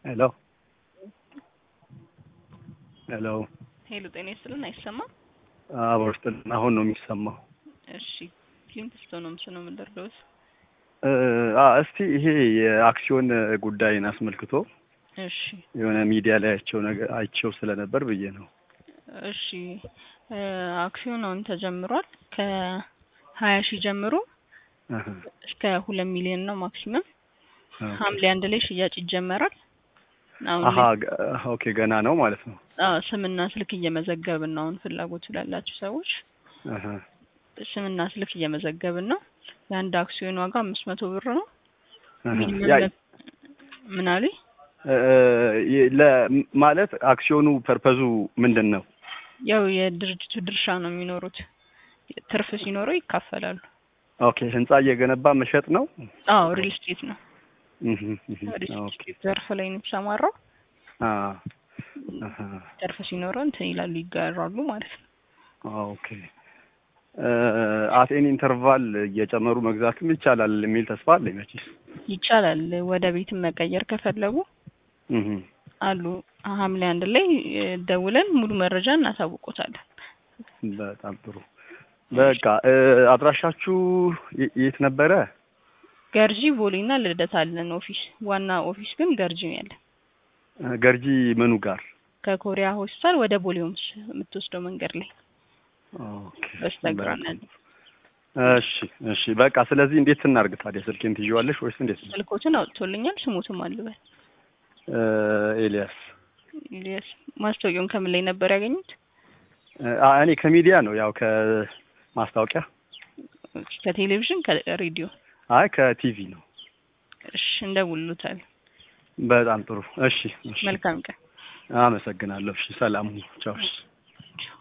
ሄሎ ሄሎ ሄሎ ጤና ይስጥልን። አይሰማም? አብሮ ስጥልን። አሁን ነው የሚሰማው። እሺ ክሊንት ስቶን ነው ምስነው የምንደርገውስ? እስቲ ይሄ የአክሲዮን ጉዳይን አስመልክቶ እሺ የሆነ ሚዲያ ላይ አይቸው ነገር አይቸው ስለነበር ብዬ ነው። እሺ አክሲዮን አሁን ተጀምሯል። ከሀያ ሺህ ጀምሮ አሀ፣ እስከ ሁለት ሚሊዮን ነው ማክሲመም። ኦኬ። ሐምሌ አንድ ላይ ሽያጭ ይጀመራል። አሁን አሀ ገ- ኦኬ ገና ነው ማለት ነው። አዎ ስምና ስልክ እየመዘገብን ነው። አሁን ፍላጎቱ ላላችሁ ሰዎች አሀ፣ ስምና ስልክ እየመዘገብን ነው። የአንድ አክሲዮን ዋጋ አምስት መቶ ብር ነው። አሀ። ሚኒመም ያ ለ- ምን አሉኝ? እ፣ የ- ለ ማለት አክሲዮኑ ፐርፐዙ ምንድን ነው? ያው የድርጅቱ ድርሻ ነው የሚኖሩት። ትርፍ ሲኖረው ይካፈላሉ። ኦኬ ህንጻ እየገነባ መሸጥ ነው። አዎ ሪል ስቴት ነው። እህ፣ እህ፣ ሪል ኦኬ ስቴት ዘርፍ ላይ ነው የተሰማራው። አ አሀ፣ ትርፍ ሲኖረው እንትን ይላሉ፣ ይጋራሉ ማለት ነው። ኦኬ አት ኤኒ ኢንተርቫል እየጨመሩ መግዛትም ይቻላል የሚል ተስፋ አለኝ መቼስ። ይቻላል። ወደ ቤትም መቀየር ከፈለጉ እህ፣ አሉ። ሐምሌ አንድ ላይ እ፣ ደውለን ሙሉ መረጃ እናሳውቆታለን። በጣም ጥሩ። በቃ እ፣ አድራሻችሁ የ- የት ነበረ? ገርጂ ቦሌና ልደታ አለን ኦፊስ። ዋና ኦፊስ ግን ገርጂ ነው ያለን። እ፣ ገርጂ ምኑ ጋር? ከኮሪያ ሆስፒታል ወደ ቦሌ ሆምስ የምትወስደው መንገድ ላይ ኦኬ በስተግራ በጣም ነው ያለው። እሺ እሺ። በቃ ስለዚህ እንዴት እናድርግ ታዲያ? ስልኬን ትይዋለሽ ወይስ እንዴት ነው? ስልኮትን አውጥቶልኛል። ስሙትም አልበል እ፣ ኤልያስ ኢሊያስ። ማስታወቂያውን ከምን ላይ ነበር ያገኙት? እ፣ አ፣ እኔ ከሚዲያ ነው ያው ከማስታወቂያ ከቴሌቪዥን ከሬዲዮ? አይ ከቲቪ ነው። እሺ እንደውሉታል። በጣም ጥሩ። እሺ እሺ። መልካም ቀን። አመሰግናለሁ። እሺ ሰላም ሁኑ። ቻው። እሺ